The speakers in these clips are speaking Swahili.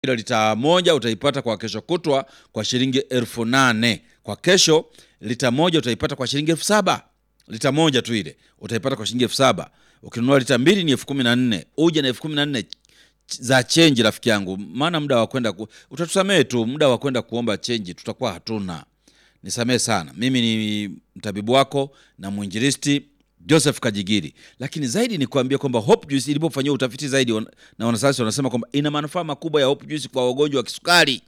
Ila lita moja utaipata kwa kesho kutwa kwa shilingi elfu nane kwa kesho. Lita moja utaipata kwa shilingi elfu saba lita moja tu ile utaipata kwa shilingi elfu saba Ukinunua lita mbili ni elfu kumi na nne uje na elfu kumi na nne za chenji, rafiki yangu, maana muda wa kwenda ku... utatusamehe tu, muda wa kwenda kuomba chenji tutakuwa hatuna. Nisamehe sana. Mimi ni mtabibu wako na mwinjilisti Joseph Kajigiri, lakini zaidi ni kuambia kwamba Hope Juice ilipofanyia utafiti zaidi wan- na wanasayansi wanasema kwamba ina manufaa makubwa ya Hope Juice kwa wagonjwa wa kisukari.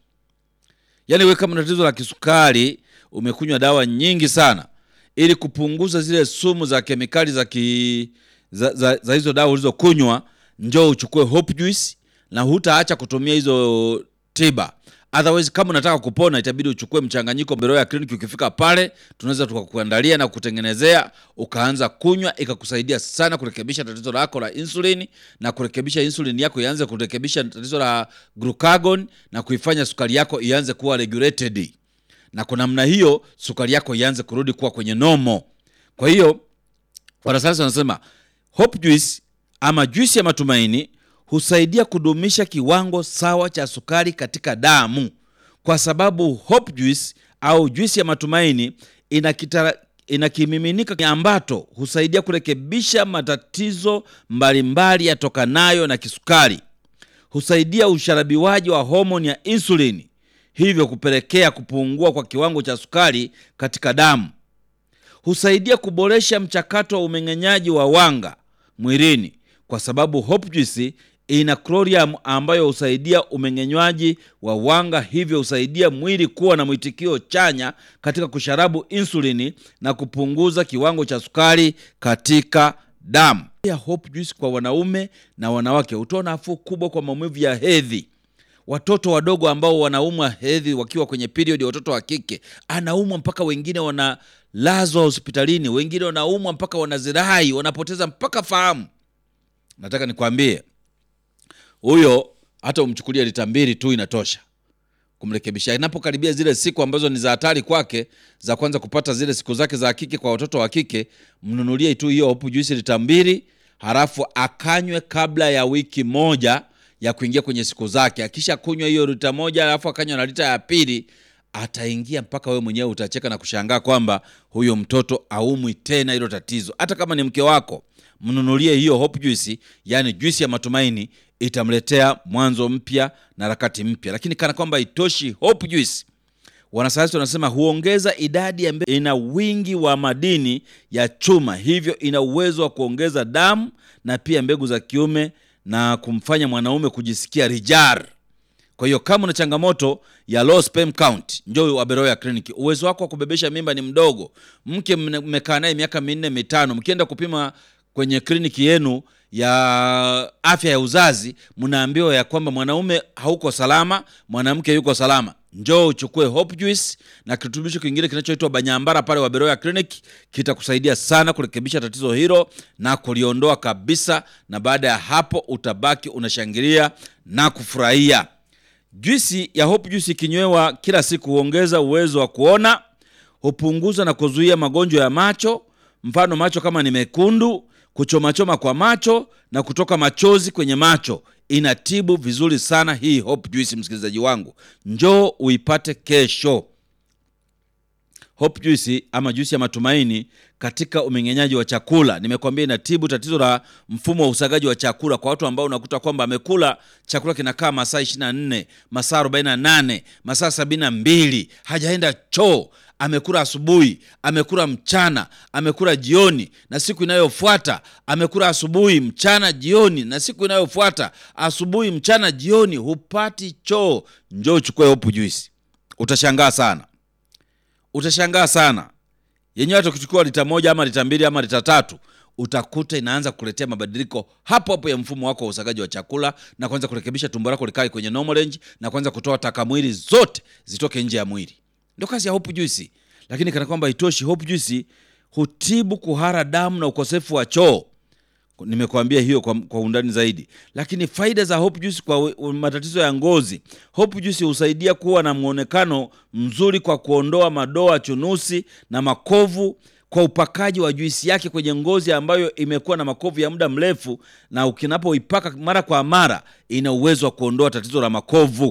Yaani wewe kama una tatizo la kisukari, umekunywa dawa nyingi sana ili kupunguza zile sumu za kemikali za, ki, za, za, za hizo dawa ulizokunywa, njoo uchukue Hope Juice na hutaacha kutumia hizo tiba. Otherwise, kama unataka kupona itabidi uchukue mchanganyiko Beroya Clinic. Ukifika pale, tunaweza tukakuandalia na kutengenezea ukaanza kunywa, ikakusaidia sana kurekebisha tatizo lako la insulini na kurekebisha insulini yako ianze kurekebisha tatizo la glucagon na kuifanya sukari yako ianze kuwa regulated, na kwa namna hiyo sukari yako ianze kurudi kuwa kwenye nomo. Kwa hiyo wanasayansi wanasema Hope Juice ama juisi ya matumaini husaidia kudumisha kiwango sawa cha sukari katika damu, kwa sababu Hope Juice au juisi ya matumaini ina kitara, ina kimiminika ambato husaidia kurekebisha matatizo mbalimbali yatokanayo na kisukari. Husaidia usharabiwaji wa homoni ya insulini, hivyo kupelekea kupungua kwa kiwango cha sukari katika damu. Husaidia kuboresha mchakato wa umeng'enyaji wa wanga mwilini kwa sababu Hope Juice ina chlorium ambayo husaidia umeng'enywaji wa wanga, hivyo husaidia mwili kuwa na mwitikio chanya katika kusharabu insulini na kupunguza kiwango cha sukari katika damu. Pia Hope Juice kwa wanaume na wanawake hutoa nafuu kubwa kwa maumivu ya hedhi. Watoto wadogo ambao wanaumwa hedhi wakiwa kwenye period, watoto wa kike anaumwa mpaka wengine wanalazwa hospitalini, wengine wanaumwa mpaka wanazirai, wanapoteza mpaka fahamu. Nataka nikwambie huyo, hata umchukulie lita mbili tu inatosha kumrekebisha. Inapokaribia zile siku ambazo ni za hatari kwake, za kwanza kupata zile siku zake za kike, kwa watoto wa kike, mnunulie tu hiyo Hope Juice lita mbili, halafu akanywe kabla ya wiki moja ya kuingia kwenye siku zake. Akisha kunywa hiyo lita moja, alafu akanywa na lita ya pili, ataingia mpaka wewe mwenyewe utacheka na kushangaa kwamba huyo mtoto aumwi tena hilo tatizo. Hata kama ni mke wako, mnunulie hiyo Hope Juice, yani juisi ya matumaini, itamletea mwanzo mpya na harakati mpya. Lakini kana kwamba itoshi, Hope Juice wanasayansi wanasema huongeza idadi ya mbegu. Ina wingi wa madini ya chuma, hivyo ina uwezo wa kuongeza damu na pia mbegu za kiume na kumfanya mwanaume kujisikia rijar. Kwa hiyo kama una changamoto ya low sperm count, njoo Aberoya Clinic. Uwezo wako wa kubebesha mimba ni mdogo, mke mne- mmekaa naye miaka minne mitano, mkienda kupima kwenye kliniki yenu ya afya ya uzazi, mnaambiwa ya kwamba mwanaume hauko salama, mwanamke yuko salama. Njoo uchukue Hope Juice na kirutubisho kingine kinachoitwa Banyambara pale Waberoya Clinic, kitakusaidia sana kurekebisha tatizo hilo na kuliondoa kabisa, na baada ya hapo utabaki unashangilia na kufurahia. Juisi ya Hope Juice ikinywewa kila siku huongeza uwezo wa kuona, hupunguza na kuzuia magonjwa ya macho, mfano macho kama ni mekundu, kuchomachoma kwa macho na kutoka machozi kwenye macho. Inatibu vizuri sana hii Hope Juice, msikilizaji wangu, njoo uipate kesho. Hope Juice ama juisi ya matumaini katika umeng'enyaji wa chakula. Nimekwambia inatibu tatizo la mfumo wa usagaji wa chakula kwa watu ambao unakuta kwamba amekula chakula kinakaa masaa 24, masaa 48, masaa 72, hajaenda choo. Amekula asubuhi, amekula mchana, amekula jioni, na siku inayofuata amekula asubuhi, mchana, jioni, na siku inayofuata asubuhi, mchana, jioni, hupati choo. Njoo uchukue Hope Juice, utashangaa sana utashangaa sana yenyewe. Hata ukichukua lita moja ama lita mbili ama lita tatu utakuta inaanza kuletea mabadiliko hapo hapo ya mfumo wako wa usagaji wa chakula na kuanza kurekebisha tumbo lako likae kwenye normal range na kuanza kutoa taka mwili zote zitoke nje ya mwili. Ndio kazi ya Hope Juice. Lakini kana kwamba itoshi, Hope Juice hutibu kuhara damu na ukosefu wa choo. Nimekuambia hiyo kwa, kwa undani zaidi, lakini faida za Hope Juice kwa we- matatizo ya ngozi. Hope Juice husaidia kuwa na mwonekano mzuri kwa kuondoa madoa, chunusi na makovu kwa upakaji wa juisi yake kwenye ngozi ambayo imekuwa na makovu ya muda mrefu, na ukinapoipaka mara kwa mara ina uwezo wa kuondoa tatizo la makovu.